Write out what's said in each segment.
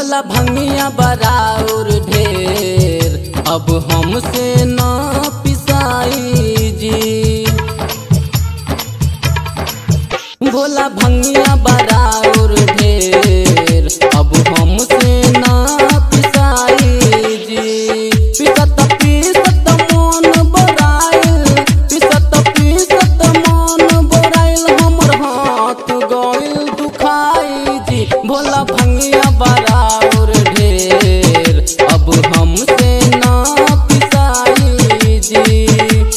भोला भंगिया बराउर ढेर अब हमसे न पिसाई जी भोला भंगिया बराउर ढेर अब हमसे न पिसाई जी पिसत पिसत मन बोराइल पिसत पिसत मन बोराइल हमर हाथ गइल दुखाई जी भोला भंगिया बराउर ढेर अब हमसे न पिसाई जी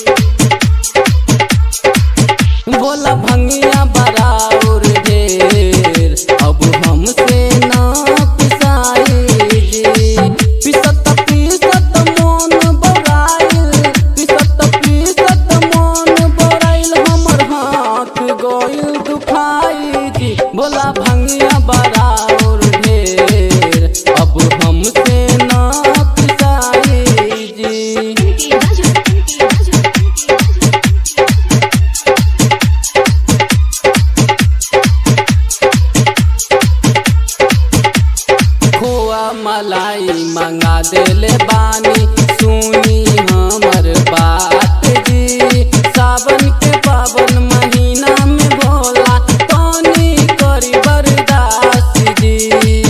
भोला भंगिया बराउर ढेर अब हमसे न पिसाई जी पिसत पिसत मन बोराइल पिसत पिसत मन बोराइल हमर हाथ गइल दुखाई जी भोला भंगिया बराउर ढेर अब हमसे न पिसाई जी इनकी बाजू इनकी बाजू इनकी बाजू खोआ मलाई मंगा देले बानी सुनी हमर बात जी सावन के पावन महीना में भोला तनी करी बर्दाश्त जी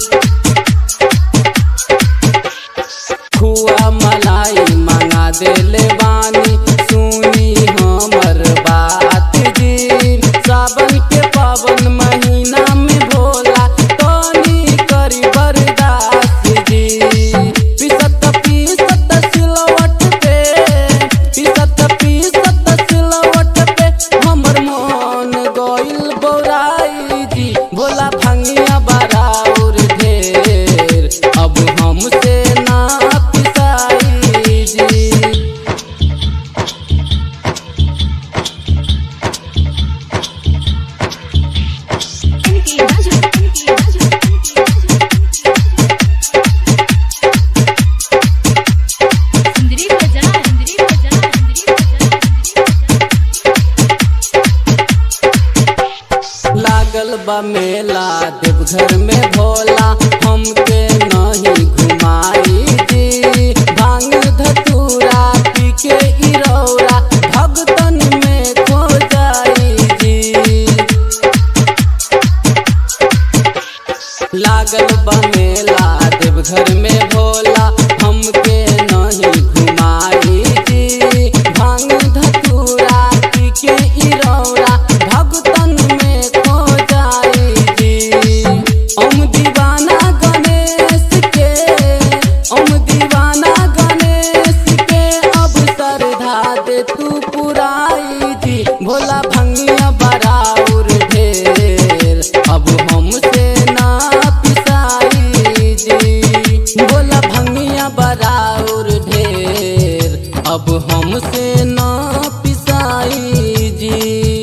खुआ मलाई मंगा देले बानी सुनी हमर बात जी सावन के पावन महीना में भोला तनी करी बर्दाश्त जी पिसत पिसत सिलवट पे पिसत पिसत सिलवट पे हमर मन गइल बौराई जी भोला भंगिया बराउर ढेर अब हमसे ना पिसाई जी इनकी बाजू इनकी बाजू इनकी बाजू सुंदरी बजा सुंदरी बजा सुंदरी बजा लागल बा मेला देवघर में भोला हमके नहीं घुमाई जी भांग धतूरा पी के इरौरा भगतन में खो जाई जी लागल बा मेला देवघर में भोला हमके नहीं घुमाई जी भांग धतूरा पी के इरौरा भगतन में खो जाई जी ओम दीवाना गणेश के ओम दीवाना गणेश के अब श्रद्धा दे तू पुराई जी भोला भंगिया बराउर ढेर अब हमसे ना पिसाई जी भोला भंगिया बराउर ढेर अब हमसे ना पिसाई जी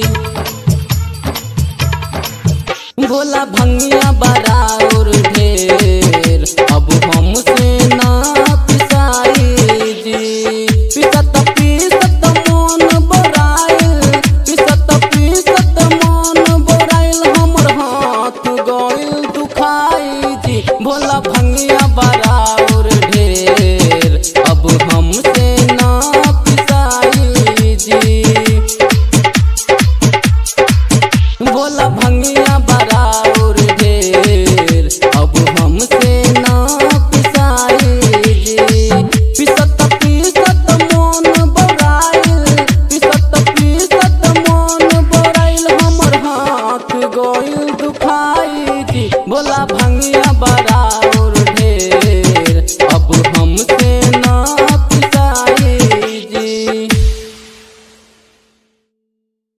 भोला भंगिया बराउर ढेर अब हमसे ना पिसाई जी पिसत पिसत मन बोराइल पिसत पिसत मन बोराइल हमर हाथ गइल दुखाई जी भोला भंगिया बराउर ढेर अब हमसे ना पिसाई जी भोला भंगिया बराउर